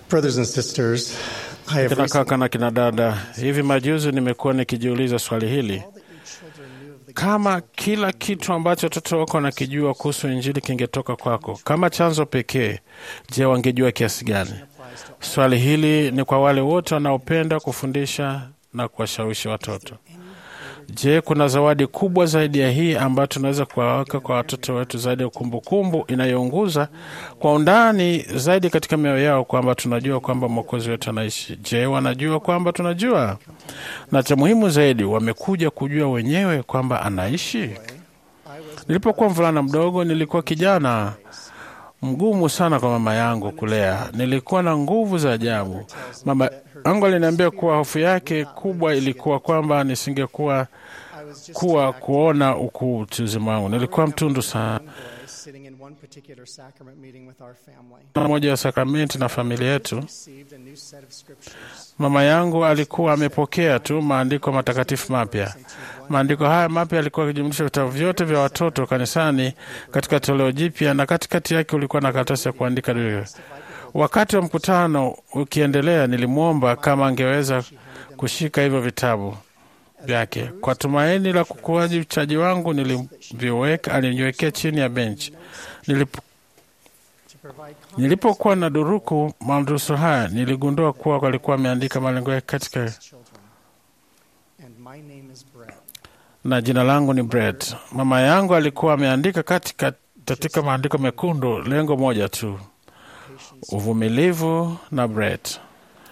Brothers and sisters, I have Kina recently kaka na kina dada, hivi majuzi nimekuwa nikijiuliza swali hili, kama kila kitu ambacho watoto wako wanakijua kuhusu Injili kingetoka kwako kama chanzo pekee, je, wangejua kiasi gani? Swali hili ni kwa wale wote wanaopenda kufundisha na kuwashawishi watoto. Je, kuna zawadi kubwa zaidi ya hii ambayo tunaweza kuwaweka kwa watoto wetu, zaidi ya kumbukumbu inayounguza kwa undani zaidi katika mioyo yao kwamba tunajua kwamba Mwokozi wetu anaishi? Je, wanajua kwamba tunajua? Na cha muhimu zaidi, wamekuja kujua wenyewe kwamba anaishi. Nilipokuwa mvulana mdogo, nilikuwa kijana mgumu sana kwa mama yangu kulea. Nilikuwa na nguvu za ajabu. Mama yangu aliniambia kuwa hofu yake kubwa ilikuwa kwamba nisingekuwa kuwa kuona ukuu utu uzima wangu. Nilikuwa mtundu sana sitting in one particular sacrament meeting with our family. na moja ya sakramenti na familia yetu. Received a new set of scriptures. Mama yangu alikuwa amepokea tu maandiko matakatifu mapya. Maandiko haya mapya yalikuwa yakijumlisha vitabu vyote vya watoto kanisani katika toleo jipya, na katikati yake ulikuwa na karatasi ya kuandika dua. Wakati wa mkutano ukiendelea, nilimwomba kama angeweza kushika hivyo vitabu vyake. Kwa tumaini la kukuaji uchaji wangu, niliviweka aliniwekea chini ya benchi. Nilipo, To provide nilipokuwa na duruku madurusu haya, niligundua kuwa walikuwa ameandika malengo yake katika children. And my name is Brett. na jina langu ni Brett. Mama yangu alikuwa ameandika katika katika maandiko mekundu lengo moja tu, uvumilivu na Brett.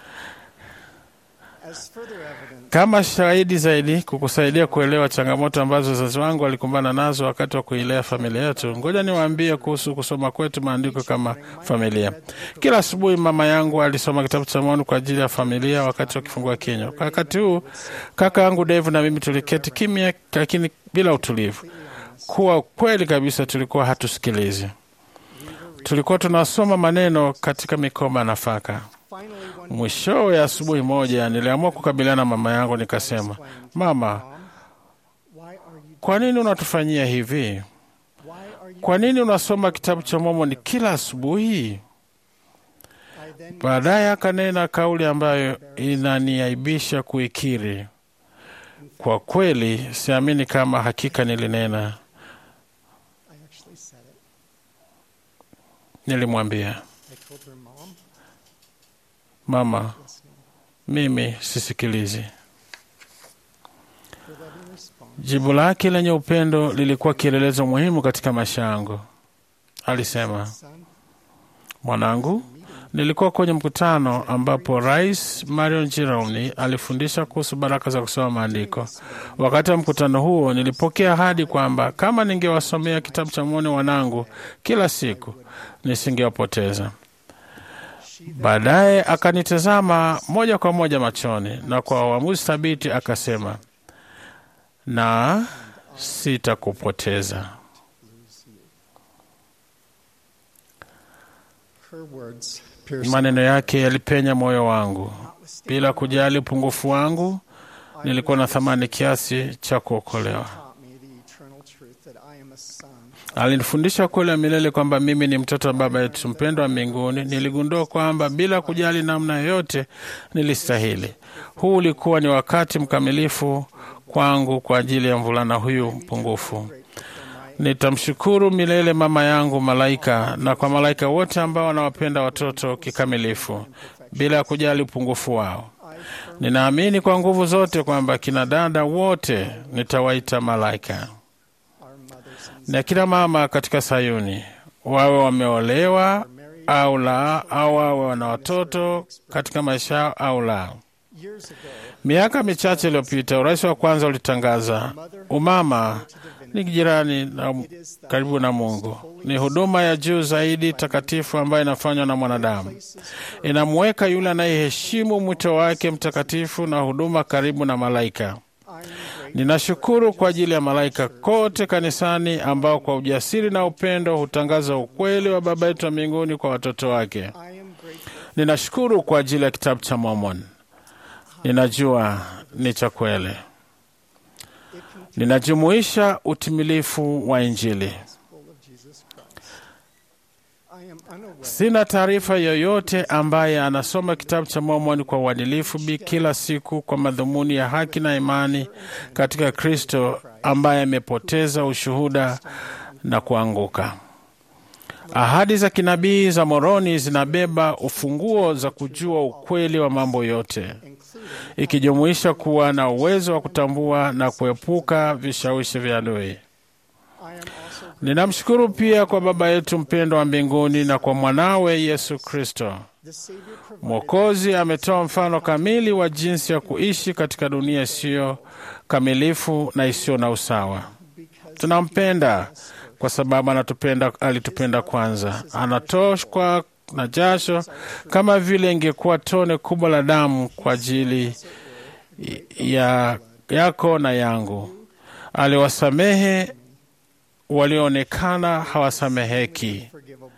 As further evidence, Kama shahidi zaidi kukusaidia kuelewa changamoto ambazo wazazi wangu walikumbana nazo wakati wa kuilea familia yetu, ngoja niwaambie kuhusu kusoma kwetu maandiko kama familia. Kila asubuhi mama yangu alisoma kitabu cha maoni kwa ajili ya familia wakati wa kifungua kinywa. Kwa wakati huu kaka yangu Dave na mimi tuliketi kimya, lakini bila utulivu. Kuwa kweli kabisa, tulikuwa hatusikilizi. Tulikuwa tunasoma maneno katika mikoba ya nafaka. finally one Mwishowe ya asubuhi moja niliamua kukabiliana na mama yangu, nikasema, mama, why are you kwa nini unatufanyia hivi? why are you Kwa nini unasoma kitabu cha Mormoni kila asubuhi? I then Baadaye akanena kauli ambayo inaniaibisha kuikiri. Kwa kweli siamini kama hakika nilinena. I actually said it. Nilimwambia I told her mom mama, listening. mimi sisikilizi. Her loving response Jibu lake lenye upendo lilikuwa kielelezo muhimu katika maisha yangu. Alisema, son mwanangu, nilikuwa kwenye mkutano ambapo Rais Marion Jironi alifundisha kuhusu baraka za kusoma maandiko. Wakati wa mkutano huo, nilipokea ahadi kwamba kama ningewasomea kitabu cha Mormoni wanangu kila siku, nisingewapoteza. Baadaye akanitazama moja kwa moja machoni na kwa uamuzi thabiti akasema, na sitakupoteza. her words pierced Maneno yake yalipenya moyo wangu. Bila kujali upungufu wangu, nilikuwa na thamani kiasi cha kuokolewa. taught me the eternal truth that I am a son Alinifundisha kweli ya milele kwamba mimi ni mtoto wa Baba yetu mpendwa wa mbinguni. Niligundua kwamba bila kujali namna yoyote nilistahili. Huu ulikuwa ni wakati mkamilifu kwangu kwa ajili ya mvulana huyu mpungufu. Nitamshukuru milele mama yangu malaika na kwa malaika wote ambao wanawapenda watoto kikamilifu bila ya kujali upungufu wao. Ninaamini kwa nguvu zote kwamba kina dada wote nitawaita malaika our mothers and na kila mama katika Sayuni, wawe wameolewa au la, au wawe wana watoto katika maisha yao au la. years ago Miaka michache iliyopita, urais wa kwanza ulitangaza umama ni jirani na karibu na Mungu, ni huduma ya juu zaidi takatifu ambayo inafanywa na mwanadamu. Inamweka yule anayeheshimu mwito wake mtakatifu na huduma karibu na malaika. I'm grateful Ninashukuru kwa ajili ya malaika kote kanisani ambao kwa ujasiri na upendo hutangaza ukweli wa Baba yetu wa mbinguni kwa watoto wake. I am grateful Ninashukuru kwa ajili ya kitabu cha Mormon. Ninajua ni cha kweli. Ninajumuisha utimilifu wa Injili. full of Jesus Christ I am unaware Sina taarifa yoyote ambaye anasoma kitabu cha Mormoni kwa uadilifu bi kila siku kwa madhumuni ya haki na imani katika Kristo ambaye amepoteza ushuhuda na kuanguka. Ahadi za kinabii za Moroni zinabeba ufunguo za kujua ukweli wa mambo yote, including ikijumuisha kuwa na uwezo wa kutambua na kuepuka vishawishi vya adui. I am also Ninamshukuru pia kwa Baba yetu mpendwa wa mbinguni na kwa mwanawe Yesu Kristo. the Savior provided Mwokozi ametoa mfano kamili wa jinsi ya kuishi katika dunia isiyo kamilifu na isiyo na usawa. because Tunampenda kwa sababu anatupenda, alitupenda kwanza. Anatoshwa na jasho kama vile ingekuwa tone kubwa la damu kwa ajili ya yako na yangu. Aliwasamehe walioonekana hawasameheki. forgivable.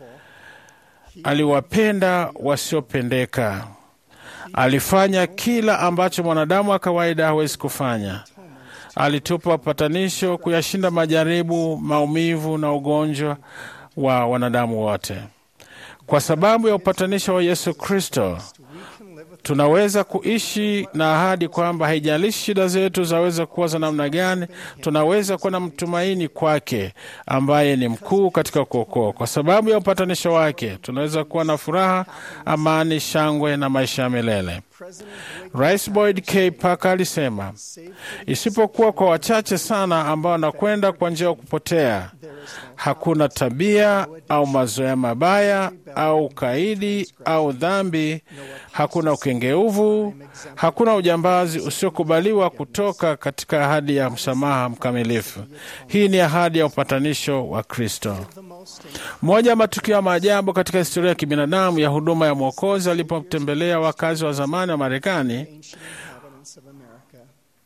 Aliwapenda wasiopendeka. Alifanya kila ambacho mwanadamu wa kawaida hawezi kufanya. Alitupa upatanisho kuyashinda majaribu, maumivu na ugonjwa wa wanadamu wote. Kwa sababu ya upatanisho wa Yesu Kristo, We can live with tunaweza kuishi na ahadi kwamba haijalishi shida zetu zaweza kuwa za namna gani, tunaweza kuwa na mtumaini kwake ambaye ni mkuu katika kuokoa. Kwa sababu ya upatanisho wake, tunaweza kuwa na furaha, amani, shangwe na maisha ya milele. President Blake Rais Boyd K. Parker alisema, saved isipokuwa kwa wachache sana ambao wanakwenda kwa njia ya kupotea, there is no hakuna tabia au mazoea mabaya au ukaidi au dhambi, hakuna ukengeuvu, hakuna ujambazi usiokubaliwa kutoka katika ahadi ya msamaha mkamilifu. Hii ni ahadi ya upatanisho wa Kristo. the most Moja ya matukio ya maajabu katika historia ya kibinadamu ya huduma ya Mwokozi alipotembelea wakazi wa zamani wa Marekani. ancient inhabitants of America.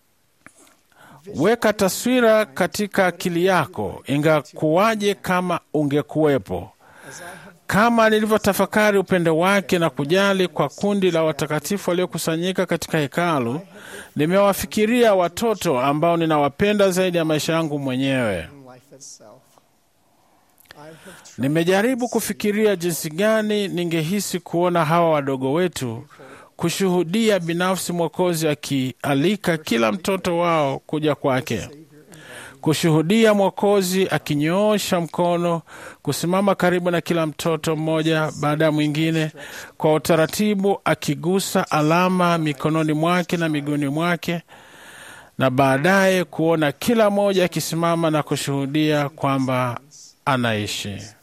Weka taswira katika akili yako, ingakuwaje kama ungekuwepo. As I have Kama nilivyotafakari upendo wake na kujali kwa kundi la watakatifu waliokusanyika katika hekalu, nimewafikiria watoto ambao ninawapenda zaidi ya maisha yangu mwenyewe. in life itself, I have tried Nimejaribu kufikiria jinsi gani ningehisi kuona hawa wadogo wetu kushuhudia binafsi Mwokozi akialika kila mtoto wao kuja kwake, kushuhudia Mwokozi akinyoosha mkono, kusimama karibu na kila mtoto mmoja baada ya mwingine, kwa utaratibu akigusa alama mikononi mwake na miguuni mwake, na baadaye kuona kila mmoja akisimama na kushuhudia kwamba anaishi. feet.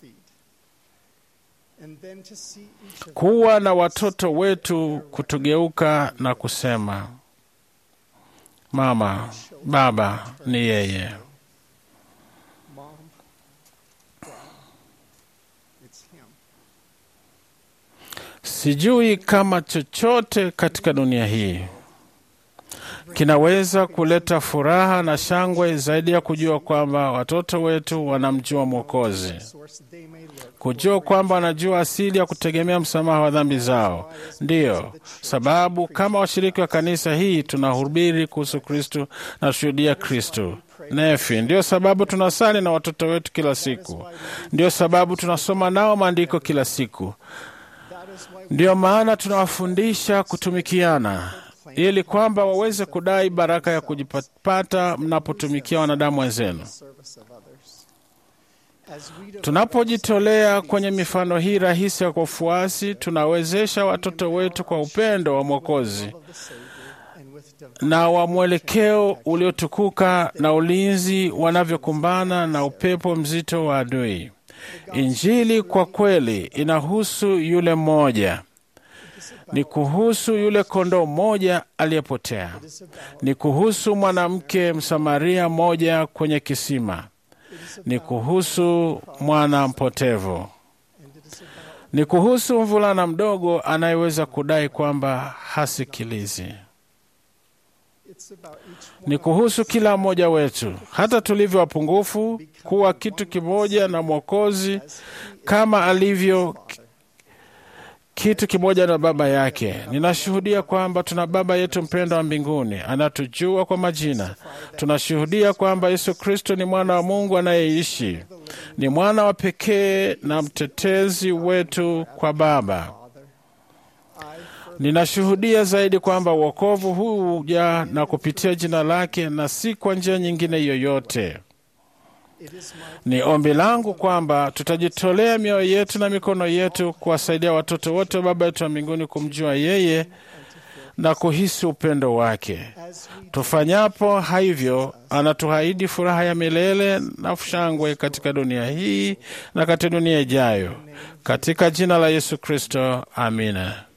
And then to see each of kuwa na watoto wetu kutugeuka na kusema mama, baba ni yeye. mom, dad, it's him. Sijui kama chochote katika dunia hii kinaweza kuleta furaha na shangwe zaidi ya kujua kwamba watoto wetu wanamjua Mwokozi, Source they may look kujua kwamba wanajua asili ya kutegemea msamaha wa dhambi zao. Ndiyo sababu kama washiriki wa kanisa hii tunahubiri kuhusu Kristu na kushuhudia Kristu nefi. Ndiyo sababu tunasali na watoto wetu kila siku. Ndiyo sababu tunasoma nao maandiko kila siku. that is why we Ndiyo maana tunawafundisha kutumikiana ili kwamba waweze kudai baraka ya kujipata mnapotumikia wanadamu wenzenu. service of others. As we develop Tunapojitolea kwenye mifano hii rahisi ya kufuasi, tunawezesha watoto wetu kwa upendo wa Mwokozi of the Savior and with divine na wa mwelekeo uliotukuka na ulinzi wanavyokumbana na upepo mzito wa adui. Injili kwa kweli inahusu yule mmoja, ni kuhusu yule kondoo mmoja aliyepotea, ni kuhusu mwanamke Msamaria mmoja kwenye kisima, ni kuhusu mwana mpotevu, and it is about ni kuhusu mvulana mdogo anayeweza kudai kwamba hasikilizi. it's about each ni kuhusu kila mmoja wetu, hata tulivyo wapungufu, kuwa kitu kimoja na Mwokozi kama alivyo kitu kimoja na Baba yake. Ninashuhudia kwamba tuna Baba yetu mpendwa wa mbinguni, anatujua kwa majina. Tunashuhudia kwamba Yesu Kristo ni mwana wa Mungu anayeishi, ni mwana wa pekee na mtetezi wetu kwa Baba. Ninashuhudia zaidi kwamba wokovu huu huja na kupitia jina lake na si kwa njia nyingine yoyote. Ni ombi langu kwamba tutajitolea mioyo yetu na mikono yetu kuwasaidia watoto wote wa Baba yetu wa mbinguni kumjua yeye na kuhisi upendo wake. Tufanyapo hivyo, anatuahidi furaha ya milele na shangwe katika dunia hii na katika dunia ijayo. Katika jina la Yesu Kristo, amina.